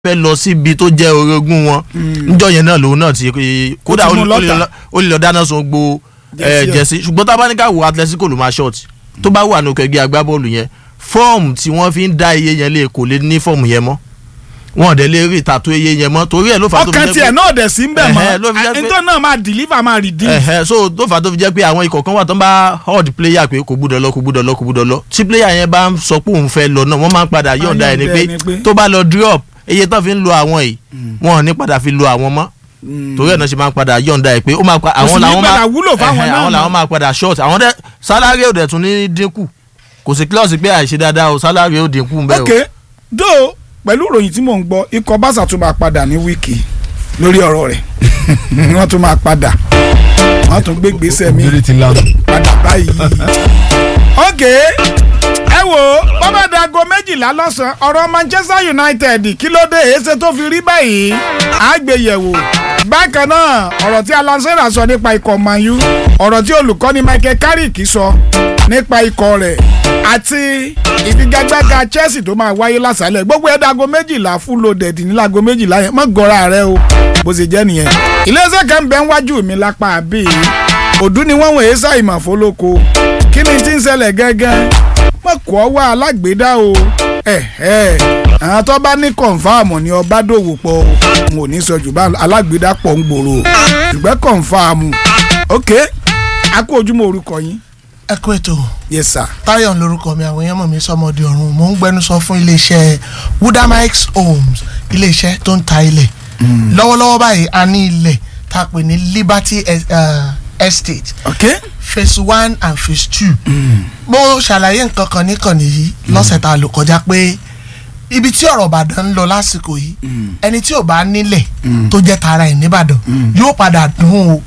fẹ́ lọ síbi tó jẹ́ orogún wọn níjọ́ yẹn náà lòun náà ti kódà ti ó mú lè- ó lè lọ́tà. lọ- ó lè lọ dáná sun gbo Jẹ́sí ẹ̀. jẹ́sí ṣùgbọ́n tá a bá ní ká wo Atletico ló máa short tó bá wà ní ẹgbẹ́ agbábọ́ọ̀lù yẹn fọ́ọ̀mù tí wọ́n fi ń dá iye yẹn lé kò lè ní fọ́ọ̀mù yẹn mọ́ wọn ò dẹ̀ lè rí ìtàtó iye yẹn mọ́ torí ẹ̀ ló fà á tó fi ọkàn jẹ́ tiẹ̀ pé- náà dẹ̀ sí ń bẹ̀ Ẹ̀hẹ́, ló fi jẹ́ mọ́ pé- nítorí náà máa deliver máa redeem. ẹ̀hẹ́ so tó fà á tó fi jẹ́ pé àwọn ikọ̀ kan wà tó ń bá hold player pé kò gbúdọ̀ lọ kò gbúdọ̀ lọ kò gbúdọ̀ lọ tí player yẹn bá ń sọ pé òun fẹ́ lọ náà wọ́n máa ń padà yọ̀ǹda ẹni yọ̀ǹda pé ẹni pé- tó bá lọ drop iye tó fi ń lo àwọn yìí wọn ò ní padà fi lo àwọn mọ́ torí ẹ̀ náà ṣe máa ń padà yọ̀ǹda ẹ̀ pé ó máa pa sì àwọn ní làwọn padà máa wúlò fáwọn ẹ̀hẹ́, náà àwọn mọ́. làwọn máa padà short àwọn dẹ salary ò dẹ̀ tún ní dínkù kò sí clause pé àìṣe dáadáa o salary ò dínkù ń bẹ́ẹ̀ o. ok do pẹ̀lú ìròyìn tí mò ń gbọ́ ikọ̀ Barca tún máa padà ní wíìkì lórí ọ̀rọ̀ rẹ̀ wọ́n tún máa padà wọ́n tún gbé gbèsè mi Ògiri ti lanu. padà báyìí. ok ẹ wo bọ́bá dago méjìlá lọ́sàn-án ọ̀rọ̀ Manchester United kí ló dé èéṣe tó fi rí báyìí àgbéyẹ̀wò bákan náà ọ̀rọ̀ tí Alan Shearer sọ nípa ikọ̀ Man U ọ̀rọ̀ tí olùkọ́ni Michael Carrick sọ nípa ikọ̀ rẹ̀ àti ìfigagbága Chelsea tó máa wáyé lásàálẹ̀ gbogbo ẹ̀ dago méjìlá full loaded ní lago méjìlá yẹn mọ́ gọ́ra rẹ o bó ṣe jẹ́ nìyẹn iléeṣẹ́ kan bẹ́ẹ̀ ń wájú mi lápá àbí òdú ni wọ́n wọ̀nyí ṣàìmọ̀ fólóko kí ni tí ń ṣẹlẹ̀ gángan mọ̀ kọ́ wá alágbèédá o ẹ̀hẹ́ àwọn tó bá ní kọ̀ǹfàmù ni ọba dòwò pọ̀ o n ò ní sọ jù bá alágbèédá pọ̀ ń gbòòrò o ṣùgbọ́n kọ̀ǹfàmù ok a kó ojúmọ́ orúkọ yín ẹ kú ètò yes sir Táyọ̀ lórúkọ mi àwọn èèyàn mọ̀ mí sọmọdé ọ̀run mò ń gbẹnusọ fún iléeṣẹ́ Wudamix Homes iléeṣẹ́ tó ń ta ilẹ̀ lọ́wọ́lọ́wọ́ báyìí a ní ilẹ̀ tá a pè ní Liberty Es- uh, Estate ok phase one and phase two mo ṣàlàyé nǹkan kan níkànnì yìí lọ́sẹ̀ tá a lò kọjá pé ibi tí ọ̀rọ̀ Ìbàdàn ń lọ lásìkò yìí ẹni tí ò bá nílẹ̀ tó jẹ́ tara ẹ̀ nìbàdàn yóò padà dùn o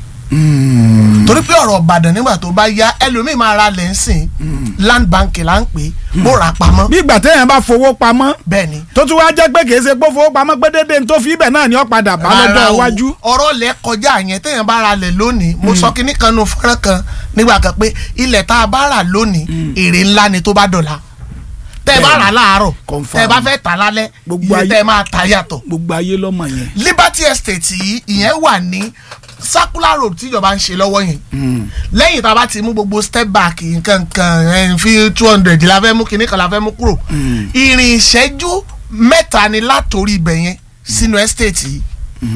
torí pé ọ̀rọ̀ Ìbàdàn nígbà tó bá yá ẹlòmíì máa ra lẹ́ǹsìn land bank là ń pè é bó ra pamọ́ bí ìgbà téèyàn bá fowó pamọ́ bẹ́ẹ̀ ni tó tún wá jẹ́ pé kì í ṣe pé fowó pamọ́ pé déédéé tó fi ibẹ̀ náà ni ó padà bá lọ́jọ́ Rárá o, iwájú. ọ̀rọ̀ lẹ̀ kọjá yẹn téèyàn bá ra lẹ̀ lónìí mo sọ kínní kan nu fọ́nrán kan nígbà kan pé ilẹ̀ tá a bá rà lónìí èrè ńlá ni tó bá dọ̀la tẹ́ ẹ bá rà láàárọ̀ Confirm. tẹ́ ẹ bá fẹ́ tà lálẹ́ Gbogbo iye ayé- tẹ́ ẹ máa ta yàtọ̀ gbogbo ayé lọ́mọ yẹn. Liberty Estate yìí ìyẹn wà ní circular road tíjọba ń ṣe lọ́wọ́ yẹn lẹ́yìn tá a bá ti mú gbogbo step back nǹkan kan ẹ̀ fi two hundred la fẹ́ mú kinní kan la fẹ́ mú kúrò ìrìn ìṣẹ́jú mẹ́ta ni látòrí ibẹ̀ yẹn sínú estate yìí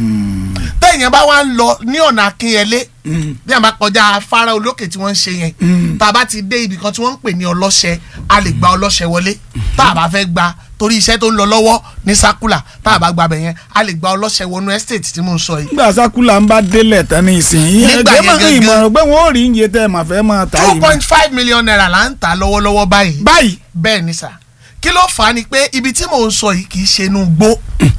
tẹ̀yìn bá wá ń lọ ní ọ̀nà akínyẹlé bí a bá kọjá afárá olókè tí wọ́n ń ṣe yẹn tá a bá ti dé ibì kan tí wọ́n ń pè ní ọlọ́ṣẹ a lè gba ọlọ́ṣẹ wọlé tá a bá fẹ́ gba torí iṣẹ́ tó ń lọ lọ́wọ́ ní sákúlà tá a bá gba bẹ̀ yẹn a lè gba ọlọ́ṣẹ wọnú estate tí mò ń sọ yìí nígbà sákúlà ń bá délẹ̀ tán ní ìsìn yìí Nígbà ẹgbẹ́ yẹn máa ń gangan. ìmọ̀ràn pé wọ́n ò rí iye tẹ́ ẹ̀ máa fẹ́ máa ta two yìí. point five million naira là ń tà lọ́wọ́lọ́wọ́ báyìí báyìí bẹ́ẹ̀ ni sà kí ló fà á ni pé ibi tí mò ń sọ yìí kì í ṣe inú gbó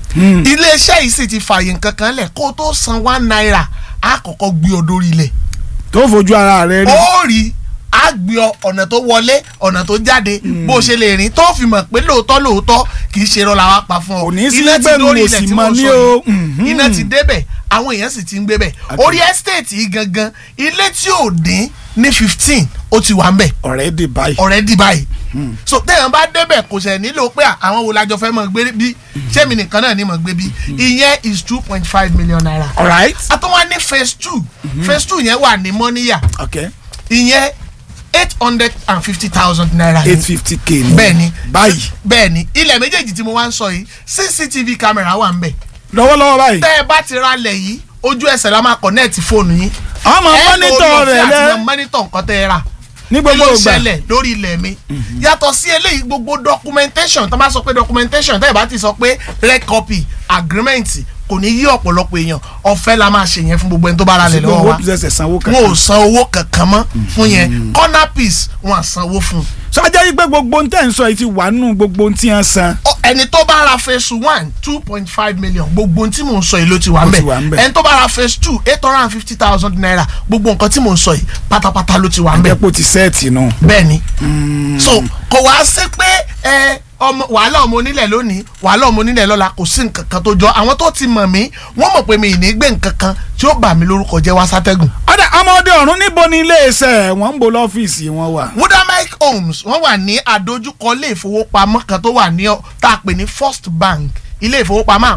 iléeṣẹ́ yìí sì ti fààyè nǹkan kan lẹ̀ kó o tó san one naira á kọ́kọ́ gbé ọ dórí ilẹ̀ tó fojú ara rẹ̀ rí. ó rí á gbé ọ ọ̀nà tó wọlé ọ̀nà tó jáde bó o ṣe lè rìn tó fi mọ̀ pé lóòótọ́ lóòótọ́ kì í ṣe irọ́ la wá pa fún ọ Kò ní sí Iná ti pé dórí mo ilẹ̀ sì tí mọ mo ní sọ o. yìí. Mhm. iná ti débẹ̀ àwọn èèyàn sì ti ń gbé bẹ̀ orí estate yìí gangan ilé tí ò dín ní fifteen ó ti wà ń bẹ̀ ọ̀rẹ́ dè báyìí. ọ̀rẹ́dì báyìí so téèyàn bá débẹ̀ kò sẹ̀ nílò pé àwọn wo lájọ fẹ́ mọ̀ gbé bí sẹ́mi nìkan náà ni mọ̀ gbé bí ìyẹn is two point five million naira. alright. àtọ́wá ní phase two phase two yẹn wà ní mọ́níyà ok ìyẹn eight hundred and fifty thousand naira ni. eight fifty k ni. bẹ́ẹ̀ni báyìí. bẹ́ẹ̀ni ilẹ̀ méjèèjì tí mo wá ń sọ yìí cctv camera wà ń bẹ̀ lọ́wọ́lọ́wọ́ báyìí. tẹ́ ẹ bá ti ra lẹ̀ yìí ojú ẹsẹ̀ la máa connect fóònù yín ọmọ ẹ mọ́nítọ̀ rẹ̀ lórí ọ̀fẹ́ lẹ́ àti mọ́nítọ̀ nǹkan tẹ́ ẹ rà ní kí gbogbo ló ń ìgbà. ṣẹlẹ̀ lórí ilẹ̀ mi yàtọ̀ sí eléyìí gbogbo documentation tó bá sọ pé documentation tẹ́ ẹ̀ bá ti sọ pé red copy agreement kò ní yí ọ̀pọ̀lọpọ̀ èèyàn ọ̀fẹ́ la máa ṣe yẹn fún gbogbo ẹni tó bá ra lẹ̀ lọ́wọ́ gbogbo wa ṣẹ̀ṣẹ̀ sanwó kan. wọn ò san owó kankan mọ́ fún yẹn corner piece wọn à sanwó fún sọjá yìí pé gbogbo ohun tẹ́ ń sọ yìí ti wà nù gbogbo ohun tí wọ́n san. Ọ, ẹni tó bá ra phase one two point five million gbogbo ohun tí mò ń sọ yìí ló ti wà Ó ń ti wà ń bẹ̀ bẹ̀. ẹni tó bá ra phase two eight hundred and fifty thousand naira gbogbo nǹkan tí mò ń sọ yìí pátápátá ló ti wà ń bẹ̀ àjẹpọ̀ ti sẹ́ẹ̀tì nù. bẹ́ẹ̀ni so kò wá sí pé ẹ ọmọ wàhálà ọmọ onílẹ̀ lónìí wàhálà ọmọ onílẹ̀ lọ́la kò sí nǹkan kan tó jọ àwọn tó ti mọ̀ mí wọ́n mọ̀ pé mi ì ní gbé nǹkan kan tí ó bà mí lórúkọ jẹ́ wá sátẹ́gùn. ọ̀dà ọmọdé ọ̀run níbo ni iléeṣẹ́ wọn ń bo lọ́fíìsì wọn wà. Wudamike Homes wọ́n wà ní àdójúkọ ilé ìfowópamọ́ kan tó wà ní ọ- tá a pè ní First Bank ilé ìfowópamọ́